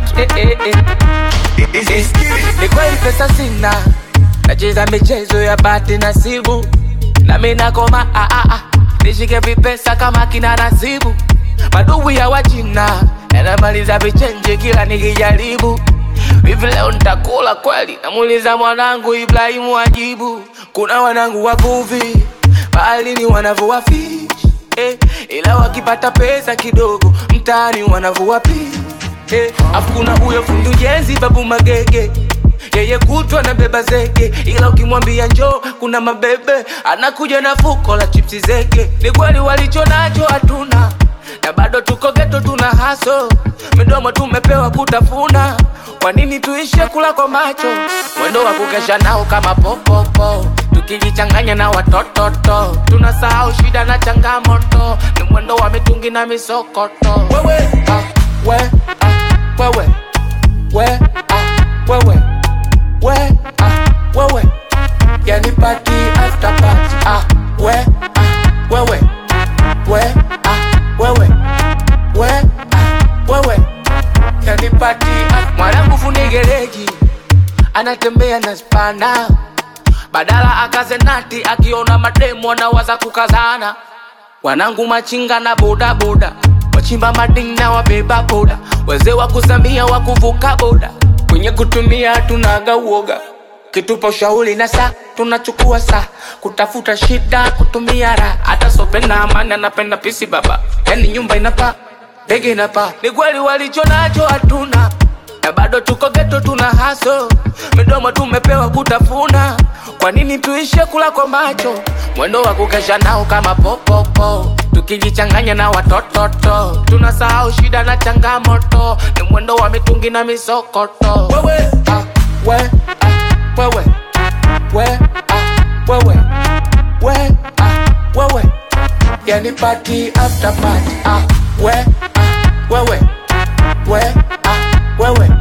party. Eh, eh, eh. Eh, Ni kweli pesa sina, nacheza michezo ya bahati nasibu, nami nakoma ah, ah, ah. nishike vipesa kama kina nasibu, madubu ya wachina yanamaliza vichenji kila nikijaribu. Hivi leo nitakula kweli? Namuuliza mwanangu Ibrahimu ajibu. Kuna wanangu wavuvi baharini wanavua fish eh, ila wakipata pesa kidogo mtaani wanavua fish eh, afu kuna huyo fundi ujenzi babu Magege yeye kutwa na beba zege, ila ukimwambia njoo kuna mabebe anakuja na fuko la chipsi zege. Ni kweli walicho nacho hatuna na bado tuko geto, tuna haso midomo tumepewa kutafuna. Kwa nini tuishe kula kwa macho? Mwendo wa kukesha nao kama popopo, tukijichanganya na watototo, tunasahau shida na changamoto. Ni mwendo wa mitungi na misokoto. Wewe ah, we ah, wewe we ah, wewe we ah, wewe yani party after party ah, we ah, wewe we ah, wewe we ah, wewe yani party ah, mwanangu fundi gereji anatembea na spana badala akaze nati akiona mademo anawaza kukazana wanangu machinga na bodaboda wachimba madini na wabeba boda wazee wa kuzamia wa kuvuka boda kwenye kutumia tunaga uoga kitupa ushauri na saa tunachukua saa kutafuta shida kutumia raha hata sope na amani anapenda pisi baba yani nyumba inapaa ndege inapaa ni kweli walicho nacho hatuna na bado tuko geto tuna haso midomo tumepewa kutafuna kwa nini tuishe kula kwa macho mwendo wa kukesha nao kama popopo tukijichanganya na watototo tunasahau shida na changamoto ni mwendo wa mitungi na misokoto wewe ah, we ah, wewe we ah, wewe we ah, wewe yani party after party ah, we ah, wewe we ah, wewe